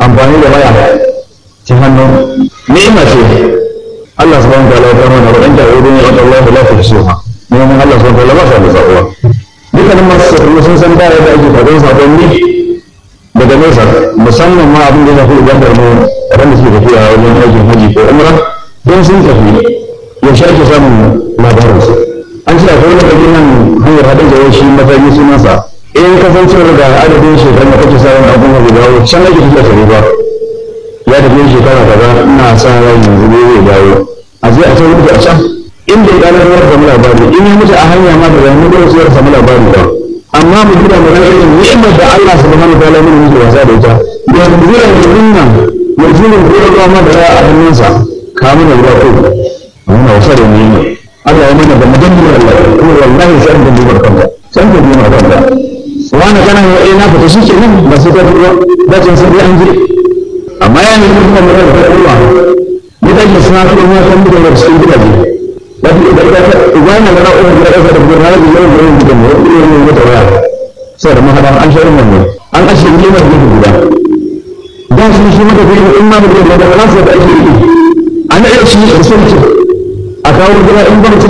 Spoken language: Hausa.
amfani da waya ta hannu ni'ima ce Allah subhanahu wa ta'ala ya kama na wadan da wurin ya Allah la tuhsuha neman Allah subhanahu wa ta'ala ba sa da tsakuwa dukkanin masu sirri sun san da yadda ake fadin sakonni daga nesa musamman ma abin da ya fi ubangar mu waɗanda suke tafiya wajen aikin haji ko umra don sun tafi yaushe ake samun labarinsu an ce akwai wani kaji nan hanyar haɗin da shi matsayi sunansa in kasancewar da adadin shekarun da kake samun abin da dawo can ake tafiya tare ba ya tafi shekara kaza ina sa rai yanzu ne zai dawo a je a can mutu a can inda ya ɗanar da samu labari in ya mutu a hanya ma da zai mutu da su samu labari ba amma mu gina mu ran irin ni'imar da Allah subhanahu wa ta'ala mun yi wasa da ita yanzu yanzu nan yanzu ne ko ruwa ma da a hannunsa kamun da ruwa ko muna wasa da ni'ima Allah ya mana da madannin Allah kuma wallahi sai an duba kanka sai an duba kanka wani kana ya ina fita shi ke nan ba sai ka ruwa da cin sai an ji amma ya ne kuma mu da ruwa ni da suna kuma kan da cikin gidaje lafi da da wani da ra'ayin da da da da da yau da yau da yau ne da waya sai da mahadan an shirin mu an ashe ne mai gudu guda dan shi shi maka gudu in ma da da da kansa da ake yi an da shi da sun ce a kawo gida in ba mutum